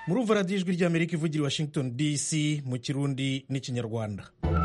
murumva radiyo ijwi ry'amerika ivugira i washington dc mu kirundi n'ikinyarwanda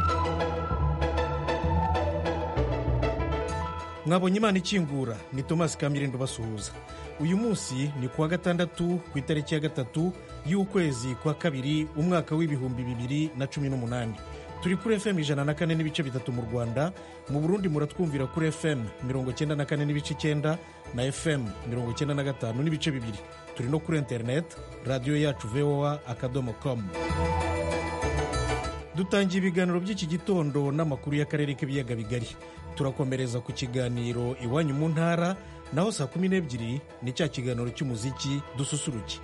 mwabonye imana ikingura ni thomas kamirindo basuhuza uyu munsi ni kuwa gatandatu ku itariki ya gatatu y'ukwezi kwa kabiri umwaka w'ibihumbi bibiri na cumi n'umunani turi kuri fm ijana na kane n'ibice bitatu mu rwanda mu burundi muratwumvira kuri fm mirongo cyenda na kane n'ibice icyenda na fm mirongo cyenda na gatanu n'ibice bibiri turi no kuri interineti radiyo yacu voa akadomo komu dutangiye ibiganiro by'iki gitondo n'amakuru y'akarere k'ibiyaga bigari turakomereza ku kiganiro iwanyu mu ntara naho saa kumi n'ebyiri ni cya kiganiro cy'umuziki dususuruke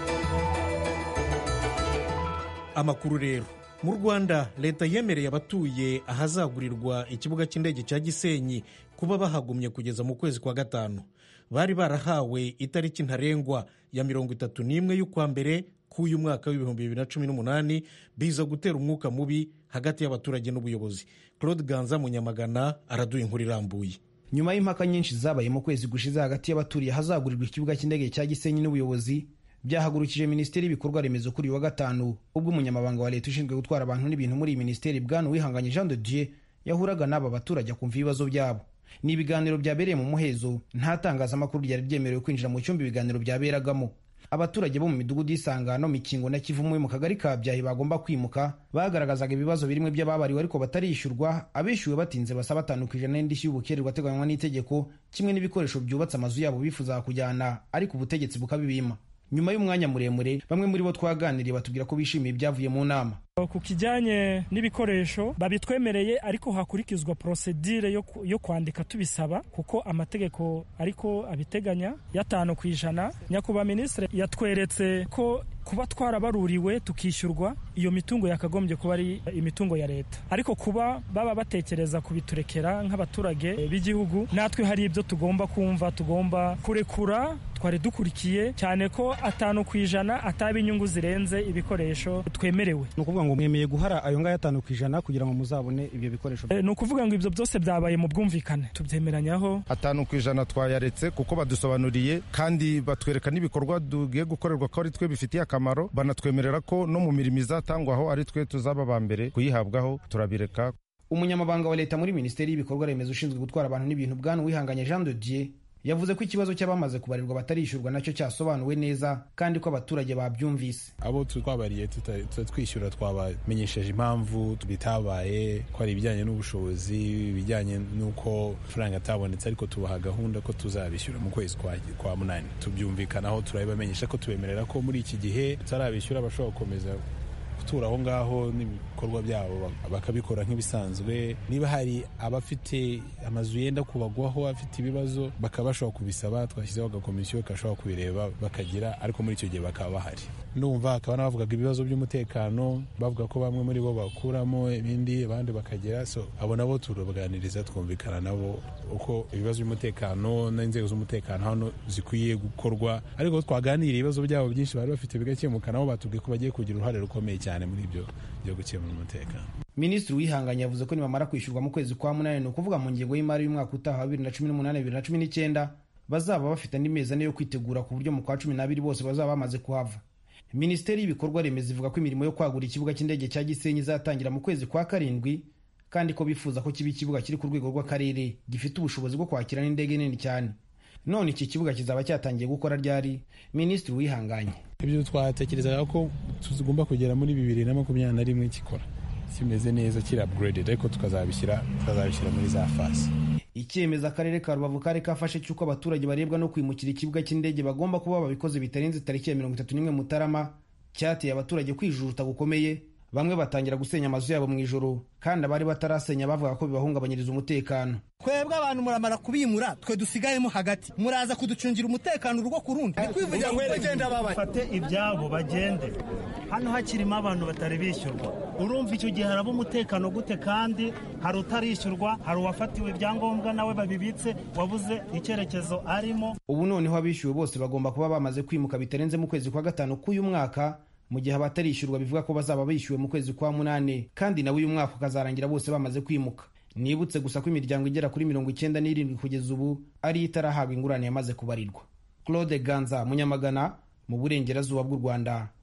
amakuru rero mu rwanda leta yemereye abatuye ahazagurirwa ikibuga cy'indege cya gisenyi kuba bahagumye kugeza mu kwezi kwa gatanu bari barahawe itariki ntarengwa ya mirongo itatu n'imwe y'ukwa mbere k'uyu mwaka w'ibihumbi bibiri na cumi n'umunani biza gutera umwuka mubi hagati y'abaturage n'ubuyobozi claude ganza munyamagana araduha inkuru irambuye nyuma y'impaka nyinshi zabaye mu kwezi gushize hagati y'abaturiye ahazagurirwa ikibuga cy'indege cya gisenyi n'ubuyobozi byahagurukije minisiteri y'ibikorwa remezo kuri uyu wa gatanu ubwo umunyamabanga wa leta ushinzwe gutwara abantu n'ibintu muri iyi minisiteri bwana uwihanganye jean de dieu yahuraga n'aba baturage akumva ibibazo byabo ni ibiganiro byabereye mu muhezo nta tangazamakuru ryari ryemerewe kwinjira mu cyumba ibiganiro byaberagamo abaturage bo mu midugudu y'isangano mikingo na kivumu mu kagari ka byahi bagomba kwimuka bagaragazaga ibibazo birimo by'ababariwe ariko batarishyurwa abishyuwe batinze basaba batanu ku ijana n'indishyi y'ubukererwa ateganywa n'itegeko kimwe n'ibikoresho byubatse amazu yabo bifuza kujyana ariko ubutegetsi bukabibima nyuma y'umwanya muremure bamwe muri bo twaganiriye batubwira ko bishimiye ibyavuye mu nama ku kijyanye n'ibikoresho babitwemereye ariko hakurikizwa porosedire yo, yo kwandika tubisaba kuko amategeko ariko abiteganya y'atanu ku ijana nyakubahwa minisitiri yatweretse ko kuba twarabaruriwe tukishyurwa iyo mitungo yakagombye kuba ari imitungo ya leta ariko kuba baba batekereza kubiturekera nk'abaturage b'igihugu natwe hari ibyo tugomba kumva tugomba kurekura twari dukurikiye cyane ko atanu ku ijana ataba inyungu zirenze ibikoresho twemerewe ni ukuvuga ngo mwemeye guhara ayo ngayo atanu ku ijana kugira ngo muzabone ibyo bikoresho e, ni ukuvuga ngo ibyo byose byabaye mu bwumvikane tubyemeranyaho atanu ku ijana twayaretse kuko badusobanuriye kandi batwereka n'ibikorwa tugiye gukorerwa ko ari twe bifitiye akamaro banatwemerera ko no mu mirimo izatangwaho ari twe tuzaba ba mbere kuyihabwaho turabireka umunyamabanga wa leta muri minisiteri y'ibikorwa remezo ushinzwe gutwara abantu n'ibintu bwana uwihanganye jean de dieu yavuze ko ikibazo cy'abamaze kubarirwa batarishyurwa nacyo cyasobanuwe neza kandi ko abaturage babyumvise abo twabariye twishyura twabamenyesheje impamvu bitabaye ko ari ibijyanye n'ubushobozi ibijyanye n'uko amafaranga atabonetse ariko tubaha gahunda ko tuzabishyura mu kwezi kwa munani tubyumvikanaho turabibamenyesha ko tubemerera ko muri iki gihe tutarabishyura bashobora gukomeza gutura aho ngaho n'ibikorwa byabo bakabikora nk'ibisanzwe niba hari abafite amazu yenda kubagwaho afite ibibazo bakaba bashobora kubisaba twashyizeho agakomisiyo gashobora kubireba bakagira ariko muri icyo gihe bakaba bahari numva hakaba n'abavugaga ibibazo by'umutekano bavuga ko bamwe muri bo bakuramo ibindi abandi bakagira so abo nabo turabaganiriza twumvikana nabo uko ibibazo by'umutekano n'inzego z'umutekano hano zikwiye gukorwa ariko twaganiriye ibibazo byabo byinshi bari bafite bigakemuka nabo batubwiye ko bagiye kugira uruhare rukomeye cyane muri ibyo byo gukemura umutekano minisitiri wihanganye yavuze ko nibamara kwishyurwa mu kwezi kwa munani ni ukuvuga mu ngengo y'imari y'umwaka utaha wa bibiri na cumi n'umunani bibiri na cumi n'icyenda bazaba bafite andi mezi ane yo kwitegura ku buryo mu kwa cumi n'abiri bose bazaba bamaze kuhava minisiteri y'ibikorwa remezo ivuga ko imirimo yo kwagura ikibuga cy'indege cya gisenyi izatangira mu kwezi kwa karindwi kandi ko bifuza ko kiba ikibuga kiri ku rwego rw'akarere gifite ubushobozi bwo kwakira n'indege nini cyane none iki kibuga kizaba cyatangiye gukora ryari minisitiri wihanganye ibyo twatekerezaga ko tugomba kugera muri bibiri na makumyabiri na rimwe gikora kimeze neza kiri upgraded ariko tukazabishyira tukazabishyira muri za fasi icyemezo akarere ka rubavu kari kafashe cy'uko abaturage barebwa no kwimukira ikibuga cy'indege bagomba kuba babikoze bitarenze tariki ya mirongo itatu n'imwe mutarama cyateye abaturage kwijujuta gukomeye bamwe batangira gusenya amazu yabo mu ijoro kandi abari batarasenya bavuga ko bibahungabanyiriza umutekano twebwe abantu muramara kubimura twe dusigayemo hagati muraza kuducungira umutekano urugo ku rundi kwivugira ngo bagenda babaye bafate ibyabo bagende hano hakirimo abantu batari bishyurwa urumva icyo gihe haraba umutekano gute kandi hari utarishyurwa hari uwafatiwe ibyangombwa nawe babibitse wabuze icyerekezo arimo ubu noneho abishyuwe bose bagomba kuba bamaze kwimuka bitarenze mu kwezi kwa gatanu k'uyu mwaka mu gihe abatarishyurwa bivuga ko bazaba bishyuwe mu kwezi kwa munani kandi nawe uyu mwaka ukazarangira bose bamaze kwimuka nibutse gusa ko imiryango igera kuri mirongo icyenda n'irindwi kugeza ubu ariyo itarahabwa ingurane yamaze kubarirwa claude ganza munyamagana mu burengerazuba bw'u rwanda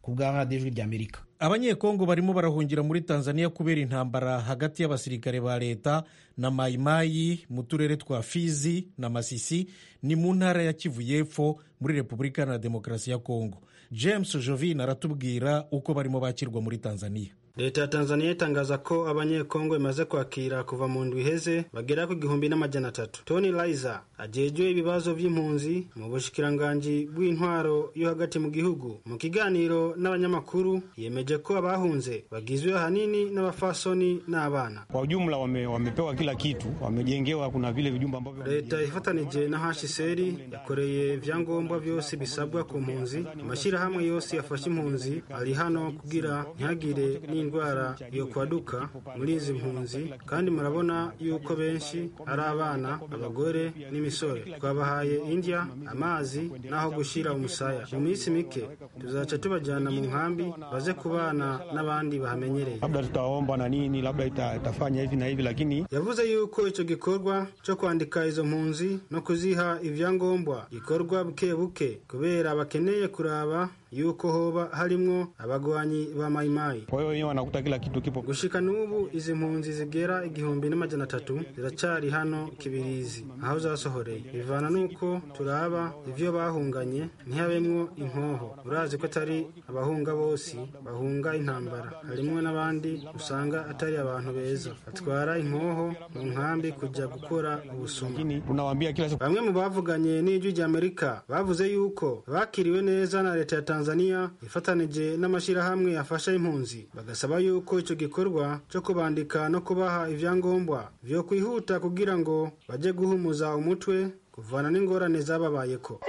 ku bwa radiyo ijwi ry'amerika abanyekongo barimo barahungira muri tanzania kubera intambara hagati y'abasirikare ba leta na mayimayi mu turere twa fizi na masisi ni mu ntara ya kivu y'epfo muri repubulika na demokarasi ya kongo james jovin aratubwira uko barimo bakirwa muri tanzania leta ya tanzania itangaza ko abanyekongo imaze kwakira kuva mu ndwi iheze bagera ku gihumbi n'amajana atatu tony liza ajejwe ibibazo vy'impunzi mu bushikiranganji bw'intwaro yo hagati mu gihugu mu kiganiro n'abanyamakuru yemeje ko abahunze bagizwe ahanini n'abafasoni n'abana kwa ujumla wame, wamepewa kila kitu wamejengewa kuna vile vijumba ambavyo leta ifatanije na hcr yakoreye ivyangombwa vyose bisabwa ku mpunzi amashyirahamwe yose yafashe impunzi ari hano kugira ntihagire n'indwara yo kwaduka muri izi mpunzi kandi murabona yuko benshi ari abana abagore n'imisore twabahaye indya amazi n'aho gushyira umusaya mu minsi mike tuzaca tubajyana mu nkambi baze kubana n'abandi bahamenyereye labda tutaomba na nini labda ita, itafanya hivi na hivi lakini yavuze yuko icyo gikorwa cyo kwandika izo mpunzi no kuziha ibyangombwa gikorwa buke buke kubera bakeneye kuraba yuko hoba harimwo abagwanyi ba mayimayi kwa hiyo wenyewe wanakuta kila kitu kipo gushika n'ubu izi mpunzi zigera igihumbi n'amajana atatu ziracari hano kibirizi aho zasohoreye bivana n'uko turaba ivyo bahunganye ntihabemwo inkoho urazi ko atari abahunga bose bahunga intambara harimwo n'abandi usanga atari abantu beza batwara inkoho mu nkambi kuja gukora ubusuma lakini tunawaambia kila siku bamwe mu bavuganye n'ijwi ry'amerika bavuze yuko bakiriwe neza na leta ya tanzania ifatanije n'amashyirahamwe yafasha impunzi bagasaba yuko icyo gikorwa cyo kubandika no kubaha ibyangombwa vyo kwihuta kugira ngo bajye guhumuza umutwe kuvana n'ingorane zababayeko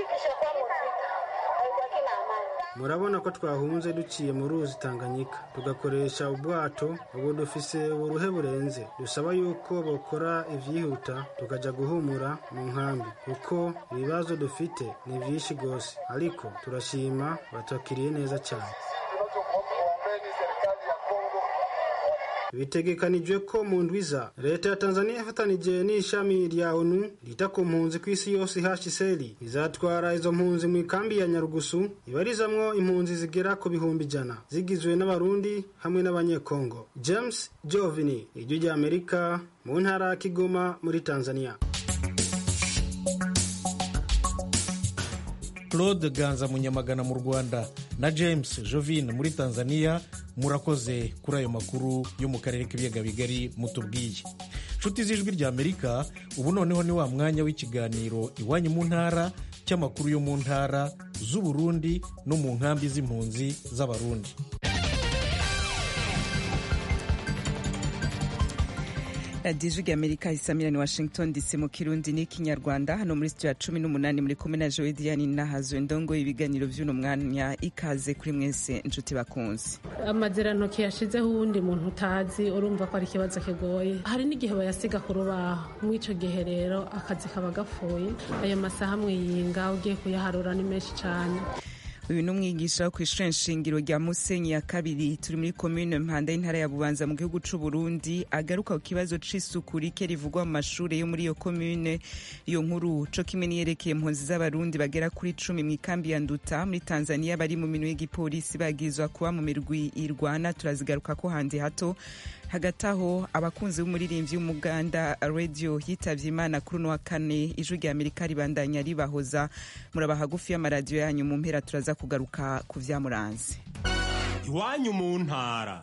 murabona ko twahunze duciye mu ruzi tanganyika tugakoresha ubwato ubu dufise uburuhe burenze dusaba yuko bokora ivyihuta tukaja guhumura mu nkambi kuko ibibazo dufite ni vyinshi gose ariko turashima batwakiriye neza cyane bitegekanijwe ko mu ndwiza leta ya tanzania ifatanije n'ishami rya onu ryita ku mpunzi ku isi yose hcr izatwara izo mpunzi mu ikambi ya nyarugusu ibarizamwo impunzi zigera ku bihumbi ijana zigizwe n'abarundi hamwe n'abanyekongo james jovini ijwi rya amerika mu ntara ya kigoma muri tanzania claude ganza munyamagana mu rwanda na james jovin muri tanzania murakoze kuri ayo makuru yo mu karere k'ibiyaga bigari mutubwiye nshuti z'ijwi rya amerika ubu noneho ni wa mwanya w'ikiganiro iwanyu mu ntara cy'amakuru yo mu ntara z'uburundi no mu nkambi z'impunzi z'abarundi radiyo ijwi amerika isamirani washington dc mu kirundi n'ikinyarwanda hano muri sitiyo ya cumi n'umunani muri kumwe na jowe diane nahazo ndongo ibiganiro by'uno mwanya ikaze kuri mwese inshuti bakunze amazirantoki yashizeho uwundi muntu utazi urumva ko ari ikibazo kigoye hari n'igihe bayasiga ku rubaho muri icyo gihe rero akazi kaba gapfuye ayo masaha mwiyinga ugiye kuyaharura ni menshi cyane uyu ni umwigisha wo ku ishuri nshingiro rya musenyi ya kabiri turi muri komine mpanda y'intara ya bubanza mu gihugu c'u burundi agaruka ku kibazo c'isuku rike rivugwa mu mashure yo muri iyo komine iyo nkuru co kimwe niyerekeye impunzi z'abarundi bagera kuri cumi mu ikambi ya nduta muri tanzania bari mu minwe y'igipolisi bagizwa kuba mu mirwi irwana turazigaruka ko handi hato hagati aho abakunzi b'umuririmbyi w'umuganda radio yitavye imana kuri uno wa kane ijwi rya amerika ribandanya ribahoza muraba hagufi y'amaradiyo yanyu mu mpera turaza kugaruka ku vyamuranze iwanyu mu ntara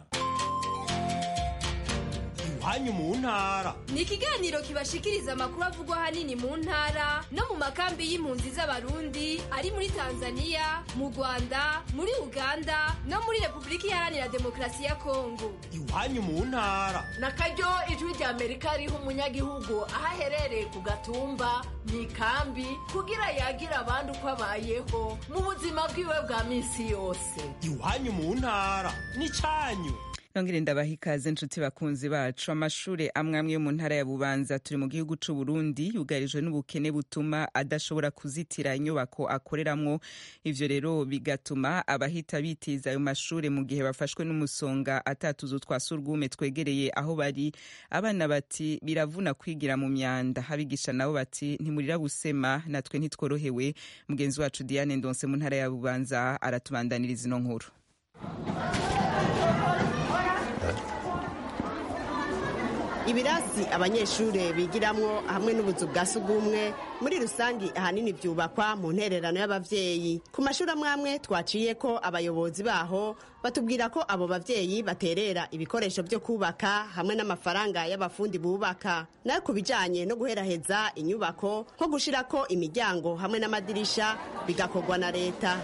iwanyu mu ntara ni ikiganiro kibashikiriza amakuru avugwa ahanini mu ntara no mu makambi y'impunzi z'abarundi ari muri tanzania mu rwanda muri uganda no muri repubulika iharanira demokarasi ya kongo iwanyu mu ntara na karyo ijwi rya amerika riha umunyagihugu aho aherereye ku gatumba mu ikambi kugira yagira abandi uko abayeho mu buzima bwiwe bwa minsi yose iwanyu mu ntara ni cyanyu nongere ndabaha ikaze nshuti bakunzi bacu amashure amwe amwe yo mu ntara ya bubanza turi mu gihugu c'u burundi yugarijwe n'ubukene butuma adashobora kuzitira inyubako akoreramwo ivyo rero bigatuma abahita bitiza ayo mashure mu gihe bafashwe n'umusonga atatuzu twa surwume twegereye aho bari abana bati biravuna kwigira mu myanda abigisha nabo bati ntimurira gusema natwe ntitworohewe mugenzi wacu diane ndonse mu ntara ya bubanza aratubandaniriza ino nkuru ibirasi abanyeshuri bigiramwo hamwe n'ubuzu bwa sugumwe muri rusangi ahanini byubakwa mu ntererano y'abavyeyi ku mashuri amwe amwe twaciye ko abayobozi baho batubwira ko abo bavyeyi baterera ibikoresho byo kubaka hamwe n'amafaranga y'abafundi bubaka nayo ku bijanye no guheraheza inyubako nko gushirako imiryango hamwe n'amadirisha bigakorwa na leta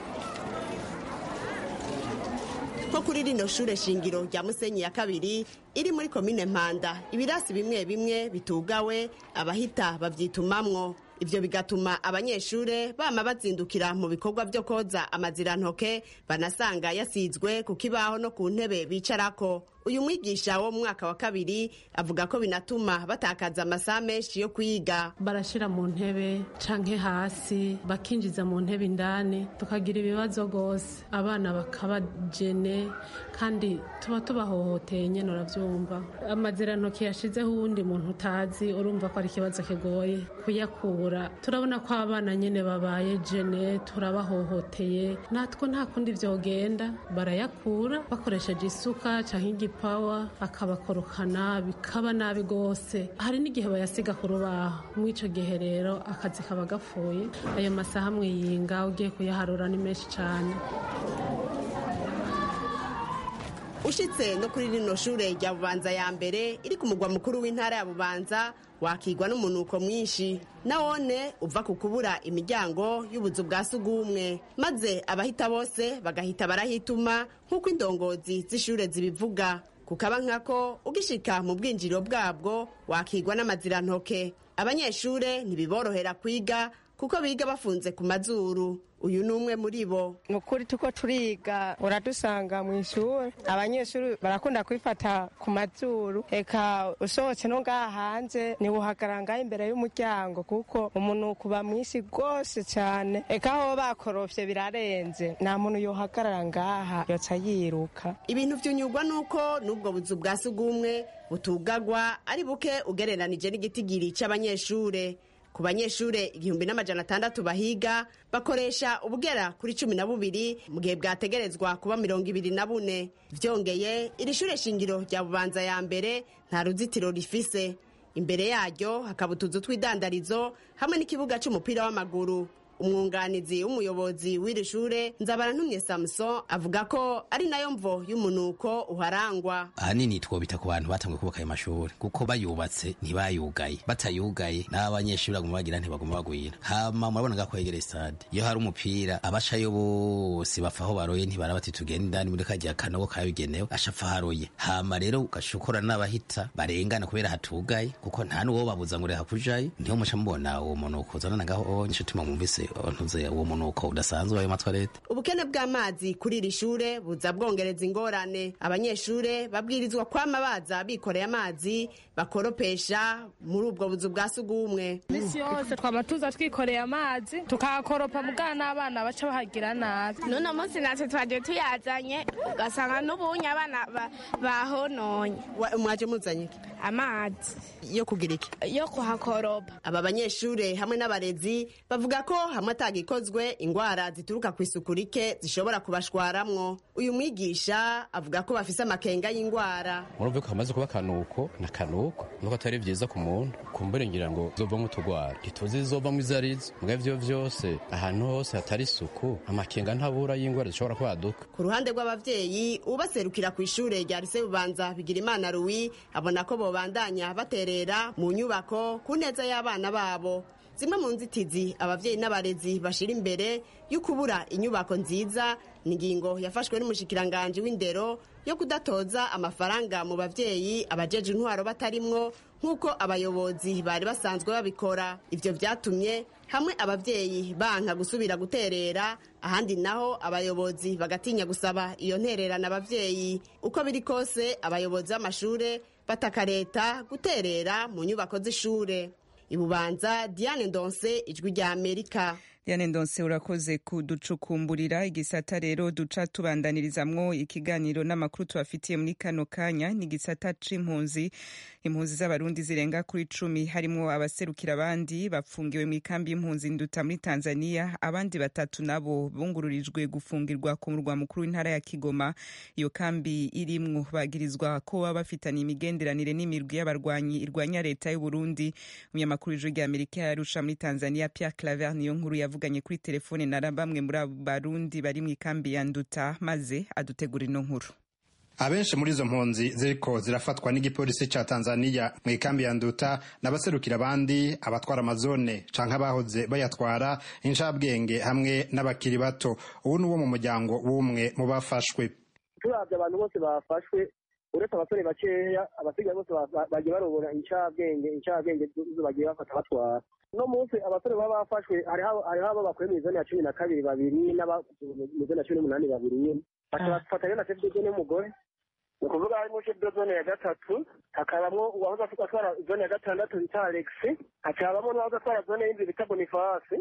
nko kuri rino shure shingiro rya musenyi ya kabiri iri muri komine mpanda ibirasi bimwe bimwe bitugawe abahita babyitumamwo ivyo bigatuma abanyeshure bama bazindukira mu bikorwa vyo koza amazirantoke banasanga yasizwe ku kibaho no ku ntebe bicarako uyu mwigisha wo mu mwaka wa kabiri avuga ko binatuma batakaza amasaha menshi yo kwiga barashira mu ntebe canke hasi bakinjiza mu ntebe indani tukagira ibibazo rwose abana bakabajene kandi tuba tubahohoteye nyene uravyumva amazirantoki yashizeho uwundi muntu utazi urumva ko ari ikibazo kigoye kuyakura turabona ko abana nyene babaye jene turabahohoteye natwe nta kundi vyogenda barayakura bakoresheje isuka canke igipawa akabakorokana bikaba nabi rwose hari n'igihe bayasiga ku rubaho muri ico gihe rero akazi kaba gapfuye ayo masaha mwiyinga ugiye kuyaharura ni menshi cane ushitse no kuri rino shure rya bubanza ya mbere iri ku mugwa mukuru w'intara ya bubanza wakigwa n'umunuko mwinshi nawone uva ku kubura imiryango y'ubuzu bwa sugumwe maze abahita bose bagahita barahituma nk'uko indongozi z'ishure zibivuga kukaba nkako ugishika mu bwinjiriro bwabwo wakigwa n'amazirantoke abanyeshure ntibiborohera kwiga kuko biga bafunze ku mazuru uyu ni umwe muri bo ni ukuri tuko turiga uradusanga mu ishuri abanyeshuri barakunda kwifata ku mazuru eka usohotse no ngaha hanze ntibuhagarara ngaho imbere y'umuryango kuko umunuko uba mwinshi rwose cyane eka aho bakorofye birarenze nta muntu yohagarara ngaha yoca yiruka ibintu vyunyurwa nuko n'ubwo buzu bwa sugumwe butugagwa ari buke ugereranije n'igitigiri c'abanyeshure ku banyeshure igihumbi n'amajana atandatu bahiga bakoresha ubugera kuri cumi na bubiri mu gihe bwategerezwa kuba mirongo ibiri na bune vyongeye iri shure shingiro rya bubanza ya mbere nta ruzitiro rifise imbere yaryo hakaba utuzu tw'idandarizo hamwe n'ikibuga c'umupira w'amaguru umwunganizi w'umuyobozi w'iri shure nzabarantumye samuson avuga ko ari nayo mvo y'umunuko uharangwa ahanini twobita ku bantu batanguye kubaka ayo mashuri kuko bayubatse ntibayugaye batayugaye n'abanyeshuri baguma bagira ntibaguma bagwira hama murabona nga kwegera stade iyo hari umupira abashayo bose bapfa aho baroye ntibara bati tugenda indani muri kagiya kanogo kabigenewe ashapfa haroye hama rero ugashukura n'abahita barengana kubera hatugaye kuko nta n'uwo babuza ngo reha kujayo niho muca mubona uwo munuko uzanana ngaho nico tuma mwumvise ntuze uwo munuko udasanzwe ayo matwarete ubukene bw'amazi kuri iri shure buza bwongereza ingorane abanyeshure babwirizwa kwama baza bikoreye amazi bakoropesha muri ubwo buzu bwa sugumwe misi yose twama tuza twikoreye amazi tukahakoropa mugana n'abana baca bahagira nabi n'uno munsi natwe twaje tuyazanye ugasanga n'ubunye abana bahononye mwaje muzanye amazi yo kugira iki yo kuhakoropa aba banyeshure hamwe n'abarezi bavuga ko hamwe atagikozwe ingwara zituruka ku isuku rike zishobora kubashwaramwo uyu mwigisha avuga ko bafise amakenga y'ingwara murumve ko hamaze kuba akanuko na kanuko nuko atari vyiza ku muntu kumbure ngira ngo zovamwo utugwara ntituzi zizovamwo izo arizo mbwa ivyo vyose ahantu hose hatari isuku amakenga ntabura y'ingwara zishobora kwaduka ku ruhande rw'abavyeyi ubaserukira ku ishure rya rise bubanza bigira imana ruwi abona ko bobandanya baterera mu nyubako ku neza y'abana babo zimwe mu nzitizi abavyeyi n'abarezi bashira imbere yo kubura inyubako nziza ni ingingo yafashwe n'umushikiranganji w'indero yo kudatoza amafaranga mu bavyeyi abajeje intwaro batarimwo nk'uko abayobozi bari basanzwe babikora ivyo vyatumye hamwe abavyeyi banka gusubira guterera ahandi naho abayobozi bagatinya gusaba iyo ntererana abavyeyi uko biri kose abayobozi b'amashure bataka leta guterera mu nyubako z'ishure ibubanza diane ndonse ijwi rya amerika Diane Ndonse urakoze kuducukumburira igisata rero duca tubandanirizamwo ikiganiro n'amakuru tubafitiye muri kano kanya ni igisata c'impunzi impunzi z'abarundi zirenga kuri cumi harimwo abaserukira abandi bapfungiwe mu ikambi y'impunzi nduta muri Tanzania abandi batatu nabo bungururijwe gufungirwa ku murwa mukuru w'intara ya Kigoma iyo kambi irimwo bagirizwa ko baba bafitanye imigenderanire n'imirwi y'abarwanyi irwanya leta y'u Burundi umunyamakuru w'ijwi rya Amerika yarusha muri Tanzania Pierre Claver niyo nkuru yavuganye kuri telefone na bamwe muri abo barundi bari mu ikambi ya Nduta maze adutegura ino nkuru abenshi muri izo mpunzi ziriko zirafatwa n'igipolisi ca Tanzania mu ikambi ya Nduta n'abaserukira abandi abatwara amazone canke abahoze bayatwara incabwenge hamwe n'abakiri bato ubu ni wo mu muryango w'umwe mu bafashwe turavye abantu bose bafashwe uretse abasore bakeya abasigaye bose bagiye barobora incabwenge incabwenge bagiye bafata batwara no munsi abasore baba bafashwe hariho abo bakuye mu izone ya cumi na kabiri babiri n'aba mu izone ya cumi n'umunani babiri nyene bafata rero na chef de zone y'umugore ni ukuvuga harimo chef de zone ya gatatu hakabamwo uwahoze atwara zone ya gatandatu bita alex hakabamwo n'uwahoze atwara zone y'indwi bita bonifasi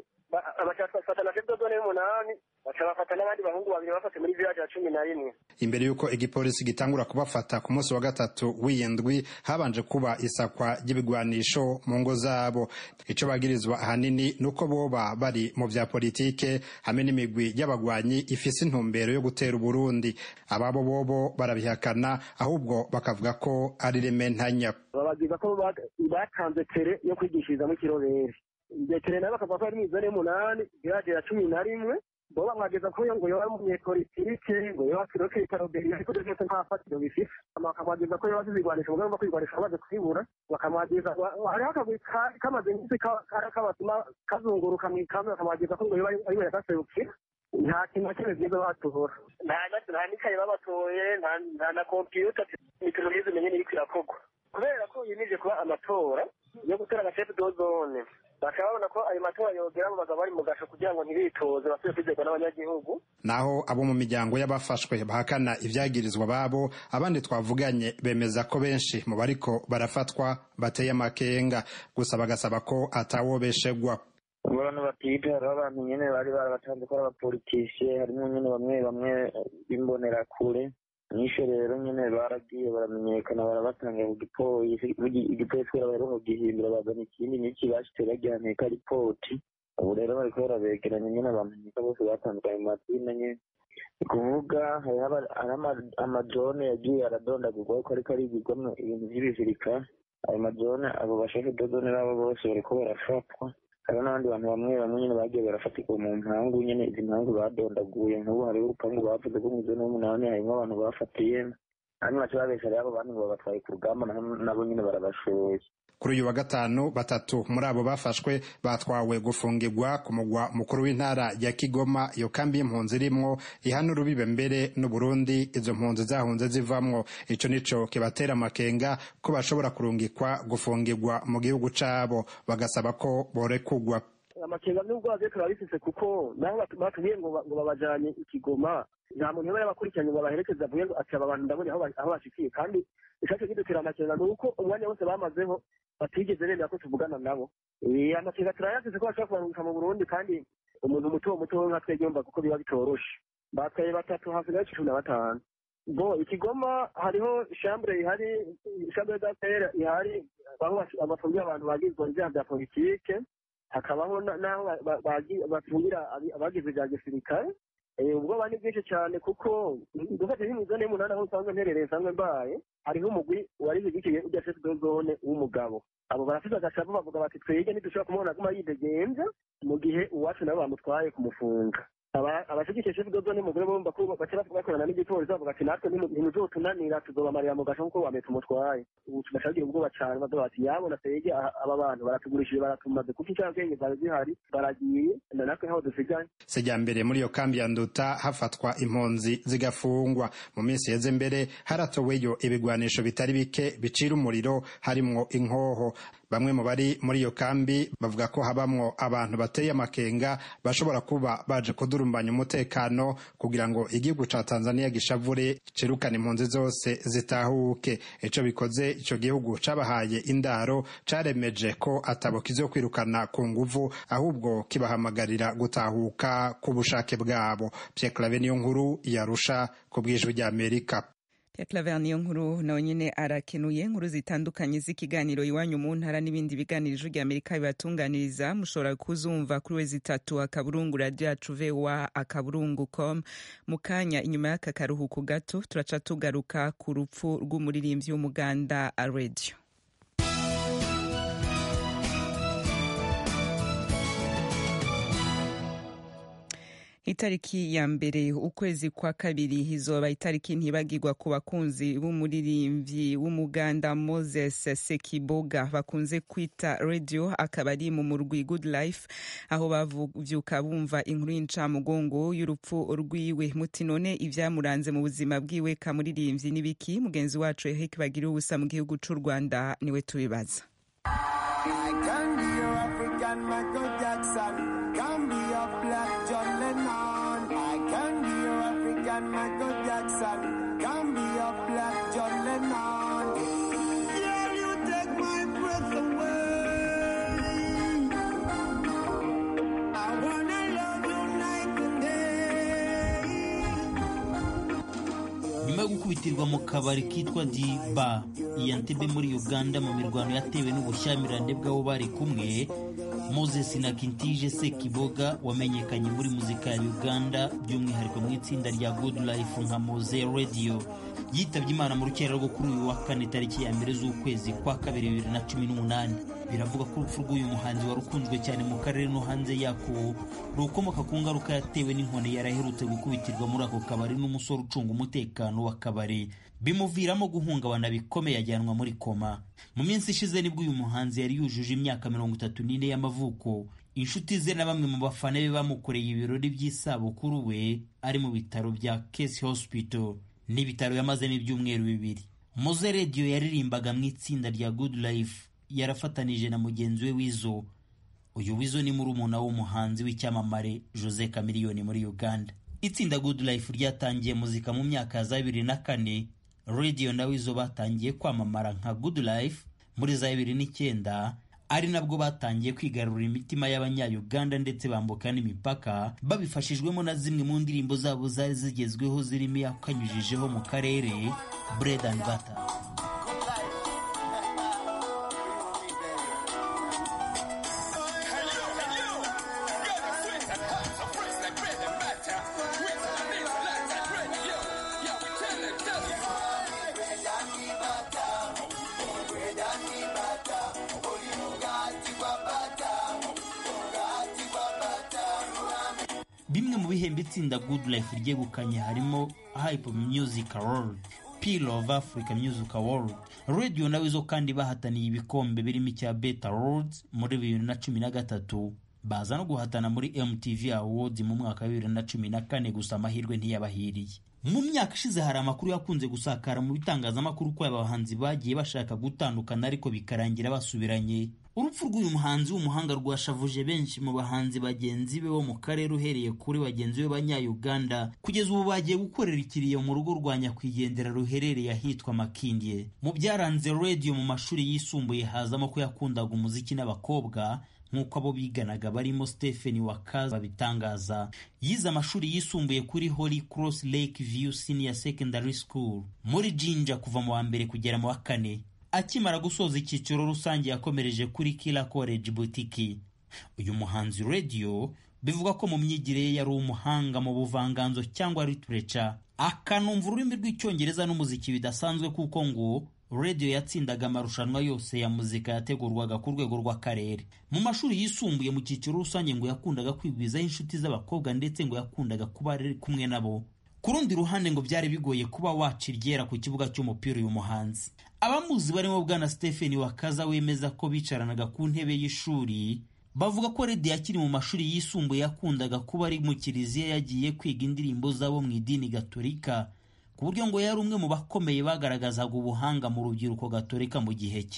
bafata na chef de zone y'umunani baca bafata n'abandi bahungu babiri bafate muri village ya cumi na rimwe imbere y'uko igipolisi gitangura kubafata ku munsi wa gatatu w'iyindwi habanje kuba isakwa ry'ibigwanisho mu ngo zabo ico bagirizwa ahanini nuko boba bari mu vya politike hamwe n'imigwi y'abagwanyi ifise intumbero yo gutera uburundi ababo bobo barabihakana ahubwo bakavuga ko ari rementanya babagiza ko batanze tere yo kwigishirizamo ikirobere tere nayo bakavuga ko ari mu izone y'umunani village ya cumi na rimwe bo bamwageza ko yo ngo yoba umunyepolitike ngo yoba kiroke ikaroberi ariko ibyo byose nta fatiro bifite bakamwageza ko yoba azizigwanisha ubwo bagomba kwigwanisha bamaze kwibura bakamwageza hariho akagwi kamaze iminsi kabatuma kazunguruka mu ikambi bakamwageza ko ngo yoba ariwe yagaserukira nta kintu na kimwe byiza batuhora nta n'ikaye babatoye nta na kompiyuta imikino myiza umenye n'iriko irakorwa kubera ko yimije kuba amatora yo gutera agashefu dozone bakaba babona ko ayo matora yogera abo bagabo bari mu gasho kugira ngo ntibitoze basubire kwizerwa n'abanyagihugu naho abo mu miryango y'abafashwe bahakana ibyagirizwa babo abandi twavuganye bemeza ko benshi mu bariko barafatwa bateye amakenga gusa bagasaba ko atawobeshegwa abantu batiga hariho abantu nyene bari barabatanze ko ari abapolitisiye harimo nyene bamwe bamwe b'imbonerakure nisho rero nyene baragiye baramenyekana barabatanga ku gipolisi igipolisi kubera baheruka kugihindura bazana ikindi n'iki bashitse bagihaneka ripoti ubu rero bariko barabegeranya nyene bamenyeka bose batandukanye mu mazina nyene ni kuvuga hariho amajone yagiye aradondagurwa ko ariko arigirwamwo ibintu vy'ibizirikare ayo majone abo bashefe dozone babo bose bariko barafatwa hariho n'abandi bantu bamwe bamwe nyine bagiye barafatirwa mu mpangu nyine izi mpangu badondaguye nk'ubu hariho urupangu bavuze rwo mu izina y'umunani harimo abantu bafatiye hanyuma baca babesha rero abo bantu ngo babatwaye ku rugamba nabo nyine barabashoye kuri uyu wa gatanu batatu muri abo bafashwe batwawe gufungirwa ku mugwa mukuru w'intara ya Kigoma iyo kambi y'impunzi irimwo ihana urubibe mbere n'Uburundi izo mpunzi zahunze zivamwo ico nico kibatera amakenga ko bashobora kurungikwa gufungirwa mu gihugu cabo bagasaba ko borekugwa amakenga n'ubwo bagiye turabifise kuko naho batubwiye ngo babajanye ikigoma nta muntu yaba yabakurikiranye ngo babaherekeze avuye ngo ati aba bantu ndabonye aho bashikiye kandi icaco kidutera amakenga ni uko umwanya wose bamazeho batigeze bemera ko tuvugana nabo amakenga turayafise ko bashobora kubarungika mu burundi kandi umuntu muto muto nka twebwe yumva kuko biba bitoroshe batwaye batatu hasigaye cumi na batanu bo ikigoma hariho shambure ihari shambure d'affaire ihari aho bafungira abantu bagizwe ibyaha bya politike hakabaho n'aho bafungira abagize ibya gisirikare ubwoba ni bwinshi cyane kuko dufate nk'imizone y'umunani aho usanzwe mperereye nsanzwe mbaye hariho umugwi wari wigikiye ujya chef de zone w'umugabo abo barafite agashavu bavuga bati twege ntidushobora kumubona aguma yidegenza mu gihe uwacu nabo bamutwaye kumufunga abashigikiye chef de zone y'umugore bumva ko baca bakorana n'igipolisi bavuga ati natwe ntimuzotunanira tuzobamarira mu gasho nk'uko wametse umutwaye ubu tugashagira ubwoba cyane bavuga bati yabona twege aba bantu baratugurishije baratumaze kuko incabwenge zari zihari baragiye na natwe aho dusigaye sejyambere muri iyo kambi ya nduta hafatwa impunzi zigafungwa mu minsi yeze mbere haratoweyo ibigwanisho bitari bike bicira umuriro harimwo inkoho bamwe mu bari muri iyo kambi bavuga ko habamwo abantu bateye amakenga bashobora kuba baje kudurumbanya umutekano kugira ngo igihugu ca tanzania gishavure cirukane impunzi zose zitahuke ico bikoze ico gihugu cabahaye indaro caremeje ko atabo kizokwirukana ku nguvu ahubwo kibahamagarira gutahuka ku bushake bwabo Pierre Claver niyo nkuru yarusha ku bw'ijwi ry'Amerika Claver niyo nkuru nawe nyine arakenuye inkuru zitandukanye z'ikiganiro iwanyu mu ntara n'ibindi biganiro ijwi ry'Amerika bibatunganiriza mushobora kuzumva kuri wezi itatu akaburungu radio yacu voa akaburungu com mu kanya inyuma y'aka karuhuko gato turaca tugaruka ku rupfu rw'umuririmbyi w'umuganda radio itariki ya mbere ukwezi kwa kabiri izoba itariki ntibagirwa ku bakunzi b'umuririmbyi w'umuganda moses sekiboga bakunze kwita radio akaba ari mu murwi good life aho bavyuka bumva inkuru y'incamugongo y'urupfu rwiwe muti none ivyamuranze mu buzima bwiwe kamuririmbyi n'ibiki mugenzi wacu eric bagira ubusa mu gihugu c'u rwanda niwe tubibaza Michael Jackson, can be a black John Lennon. Girl, you take my breath away. I wanna love you night and day. nyuma yo gukubitirwa mu kabari kitwa diba iya ntebe muri uganda mu mirwano yatewe n'ubushyamirane bw'abo bari kumwe moses na kintije sekiboga wamenyekanye muri muzika ya uganda by'umwihariko mu itsinda rya good life nka moze radio yitabye imana mu rukera rwo kuri uyu wa kane tariki ya mbere z'ukwezi kwa kabiri bibiri na cumi n'umunani biravuga ko urupfu rw'uyu muhanzi wari ukunzwe cyane mu karere no hanze yako rukomoka ku ngaruka yatewe n'inkoni yari aherutse gukubitirwa muri ako kabari n'umusore ucunga umutekano w'akabari bimuviramo guhungabana bikomeye ajyanwa muri koma mu minsi ishize nibwo uyu muhanzi yari yujuje imyaka mirongo itatu n'ine y'amavuko inshuti ze na bamwe mu bafana be bamukoreye ibirori by'isabukuru we ari mu bitaro bya Case Hospital n'ibitaro yamazemo ibyumweru bibiri Moze Radio yaririmbaga mu itsinda rya Good Life yarafatanije na mugenzi we Wizo uyu Wizo ni murumuna w'umuhanzi w'icyamamare Jose Chameleone muri Uganda itsinda Good Life ryatangiye muzika mu myaka ya za bibiri na kane Radio na Wizo batangiye kwamamara nka Good Life muri za bibiri n'icyenda ari nabwo batangiye kwigarurira imitima y'abanya-Uganda ndetse bambuka n'imipaka babifashijwemo na zimwe mu ndirimbo zabo zari zigezweho zirimo yakanyujijeho mu karere Bread and Butter bimwe mu bihembo itsinda Good Life ryegukanye harimo Hype Music Award Peel of Africa Music Award Radio nawe zo kandi bahataniye ibikombe birimo icya Beta Awards muri bibiri na cumi na gatatu baza no guhatana muri MTV Awards mu mwaka wa bibiri na cumi na kane gusa amahirwe ntiyabahiriye mu myaka ishize hari amakuru yakunze gusakara mu bitangazamakuru ko aba bahanzi bagiye bashaka gutandukana ariko bikarangira basubiranye urupfu rw'uyu muhanzi w'umuhanga rwashavuje benshi mu bahanzi bagenzi be bo mu karere uhereye kuri bagenzi be b'abanya-uganda kugeza ubu bagiye gukorera ikiriyo mu rugo rwa nyakwigendera ruherereye ahitwa makindye mu byaranze radio mu mashuri yisumbuye hazamo ko yakundaga umuziki n'abakobwa nk'uko abo biganaga barimo Stephen Wakaza babitangaza yize amashuri yisumbuye kuri Holy Cross Lake View Senior Secondary School muri Jinja kuva mu wa mbere kugera mu wa kane akimara gusoza icyiciro rusange yakomereje kuri Kila College Boutique uyu muhanzi radio bivuga ko mu myigire ye yari umuhanga mu buvanganzo cyangwa literature akanumva ururimi rw'icyongereza n'umuziki bidasanzwe kuko ngo radio yatsindaga amarushanwa yose ya muzika yategurwaga ku rwego rw'akarere mu mashuri yisumbuye mu cyiciro rusange ngo yakundaga kwigwizaho inshuti z'abakobwa ndetse ngo yakundaga kuba ari kumwe nabo ku rundi ruhande ngo byari bigoye kuba waca iryera ku kibuga cy'umupira uyu muhanzi abamuzi barimo bwana Stephen Wakaza wemeza ko bicaranaga ku ntebe y'ishuri bavuga ko Redi akiri mu mashuri yisumbuye yakundaga kuba ari mu kiliziya yagiye kwiga indirimbo zabo mu idini gatolika ku buryo ngo yari umwe mu bakomeye bagaragazaga ubuhanga mu rubyiruko gatolika mu gihe cye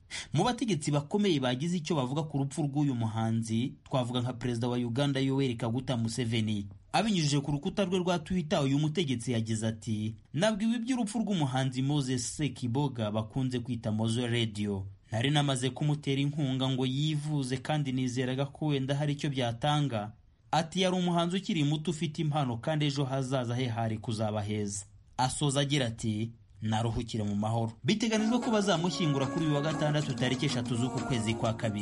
mu bategetsi bakomeye bagize icyo bavuga ku rupfu rw'uyu muhanzi twavuga nka perezida wa uganda yoweri kaguta museveni abinyujije ku rukuta rwe rwa twitter uyu mutegetsi yagize ati nabwiwe iby'urupfu rw'umuhanzi moses sekiboga bakunze kwita mozo radio nari namaze kumutera inkunga ngo yivuze kandi nizeraga ko wenda hari icyo byatanga ati yari umuhanzi ukiri muto ufite impano kandi ejo hazaza he hari kuzaba heza asoza agira ati naruhukire mu mahoro biteganijwe ko bazamushyingura kuri uyu wa gatandatu tariki eshatu z'uku kwezi kwa kabiri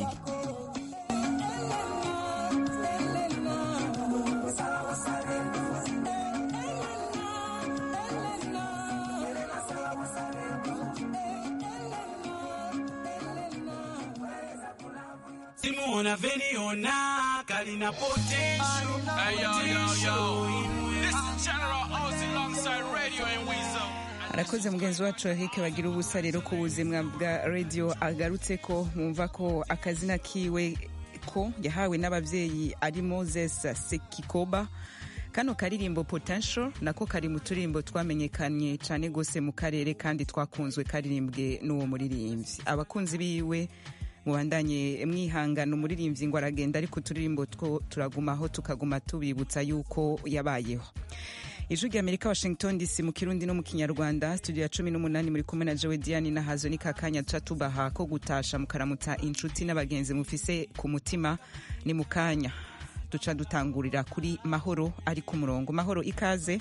Simona Veniona, Kalina Potential. Hey, yo, yo, yo. This is General Ozzy alongside Radio and Weasel. arakoze mugenzi wacu Eric bagira ubusa rero ku buzima bwa radio agarutse ko mwumva ko akazina kiwe ko yahawe n'ababyeyi ari Moses Sekikoba kano karirimbo potential nako kari mu turimbo twamenyekanye cyane gose mu karere kandi twakunzwe karirimbwe n'uwo muririmbyi abakunzi biwe mubandanye mwihangana umuririmbyi ngo aragenda ariko uturirimbo two turagumaho tukaguma tubibutsa yuko yabayeho ijwi rya amerika washington dc mu kirundi no mu kinyarwanda studio ya cumi n'umunani muri kumwe na jowe diane na hazo ni kakanya tuca tubaha ko gutasha mukaramutsa inshuti n'abagenzi mufise ku mutima ni mu kanya duca dutangurira kuri mahoro ari ku murongo mahoro ikaze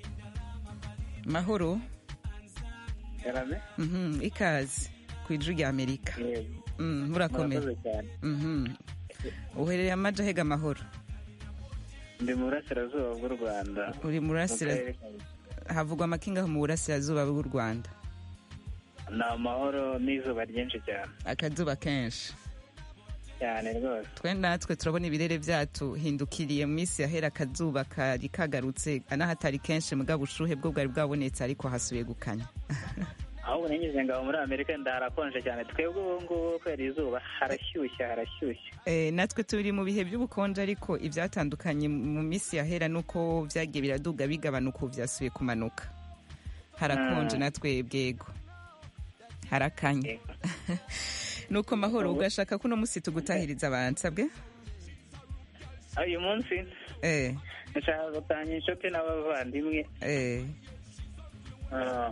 mahoro Karame? Mhm, ikaze ku ijwi rya amerika Mm, murakomeye Murakoze cyane. Mhm. uherereye amaja hega mahoro ndi mu burasirazuba bw'u rwanda uri mu mu burasira karere ka- havugwa amakinga mu burasirazuba bw'u rwanda ni amahoro n'izuba ryinshi cyane akazuba kenshi cyane rwose twe natwe turabona ibirere byacu hindukiriye mu minsi yahera akazuba kari kagarutse n'ahatari kenshi mugabo ubushuhe bwo bwari bwabonetse ariko hasubiye gukanya ahubwo nanyuze ngabo muri amerika ndaharakonje cyane twebwe ubu ngubu kubera izuba harashyushye harashyushye Eh, natwe turi mu bihe by'ubukonje ariko ibyatandukanye mu minsi yahera nuko byagiye biraduga bigabanuka ubu byasubiye kumanuka harakonje Mm. natwe bwego harakanye nuko mahoro ugashaka ko uno munsi tugutahiriza abansabwe Ah, uyu munsi eh nshaka gutanga inshuti n'abavandimwe eh ah,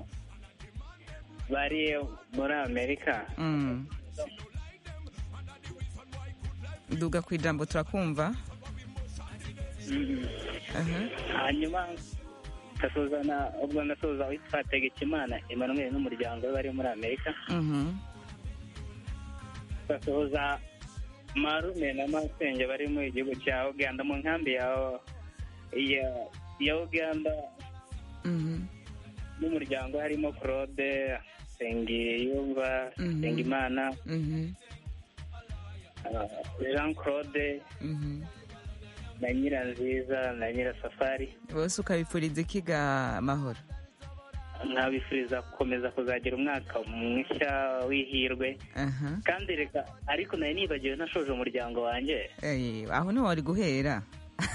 bari muri amerika mm. duga ku ijambo turakumva Mhm. Aha. hanyuma ndasuzana ubwo ndasuhuza witwa tegekimana emmanuel n'umuryango we bari muri amerika Mhm. ndasuhuza marume na masenge bari mu gihugu cya uganda mu nkambi ya ya, ya uganda Mhm. n'umuryango harimo claude sengiyumva Mhm. sengimana Mhm. ah, jean claude Mhm. na nyiranziza na nyirasafari bose ukabipfuriza ikiga mahoro nkabifuriza gukomeza kuzagira umwaka mushya w'ihirwe aha kandi reka ariko nari nibagiwe nashoje umuryango wanjye Eh, aho niho wari guhera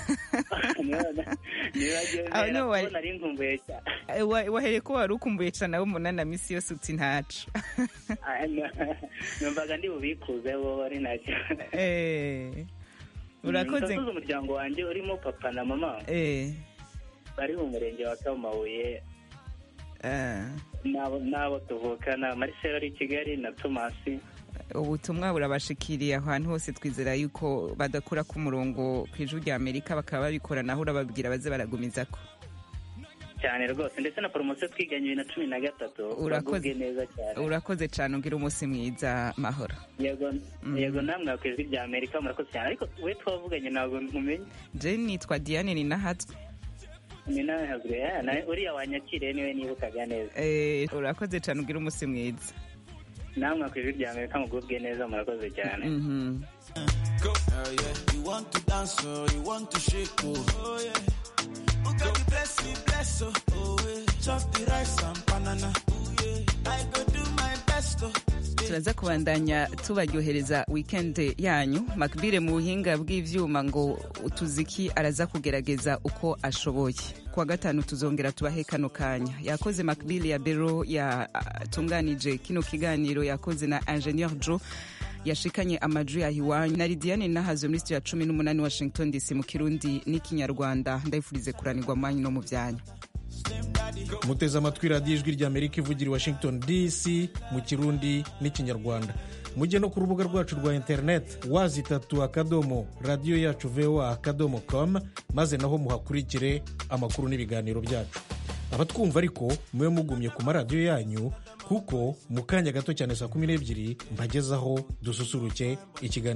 nibagiwe Aho mpera niho wari- kuko nari nkumbuye cyane Eh, wa- wahereye ko wari ukumbuye cyane abo umunani minsi yose uti ntacu Ah, no. numvaga ndi bubikuze bo ari ntacyo Eh, urakoze ndasoza umuryango wanjye urimo papa na mama Eh, bari mu murenge wa kamabuye eh, n'abo n'abo tuvukana marcel ari i kigali na tomasi ubutumwa burabashikiriye ahantu hose twizera yuko badakura ku murongo ku ijwi rya amerika bakaba babikora naho urababwira baze baragumizako cyane rwose ndetse na poromosiyo twiganye bibiri na cumi na gatatu Urakoze. bagubwe neza cyane urakoze cyane ugira umunsi mwiza mahoro yego yego namwe ku ijwi rya amerika murakoze cyane ariko we twavuganye ntabwo nkumenye je nitwa diane ninahatswe ni nawe hazwe ya, na- uriya wanyakiriye niwe nibukaga neza Eh, urakoze cyane ugira umunsi mwiza namwe ku ijwi rya amerika mugubwe neza murakoze cyane Mhm. Go. Oh, yeah. You want to dance, oh, you want to shake, oh. oh yeah. Oh, God, you bless me, bless, oh. oh yeah. Chop the rice and banana. Oh, yeah. I go do my best, oh. turaza kubandanya tubaryohereza weekend yanyu makbire mu buhinga bw'ivyuma ngo utuziki araza kugerageza uko ashoboye kuwa gatanu tuzongera tubahe kano kanya yakoze makbile ya bero yatunganije kino kiganiro yakoze na ingenieur joe yashikanye amaju ya hiwanyu na lidiane nahazo muri studio ya cumi n'umunani washington dc mu kirundi n'ikinyarwanda ndayifurize kuranirwa mu manyu no mu byanyu muteze amatwi radiyo ijwi ry'amerika ivugira i washington dc mu kirundi n'ikinyarwanda mujye no ku rubuga rwacu rwa interineti wazi itatu akadomo radiyo yacu voa akadomo com maze naho muhakurikire amakuru n'ibiganiro byacu abatwumva ariko mube mugumye ku maradiyo yanyu kuko mu kanya gato cyane saa kumi n'ebyiri mbagezaho dususuruke ikiganiro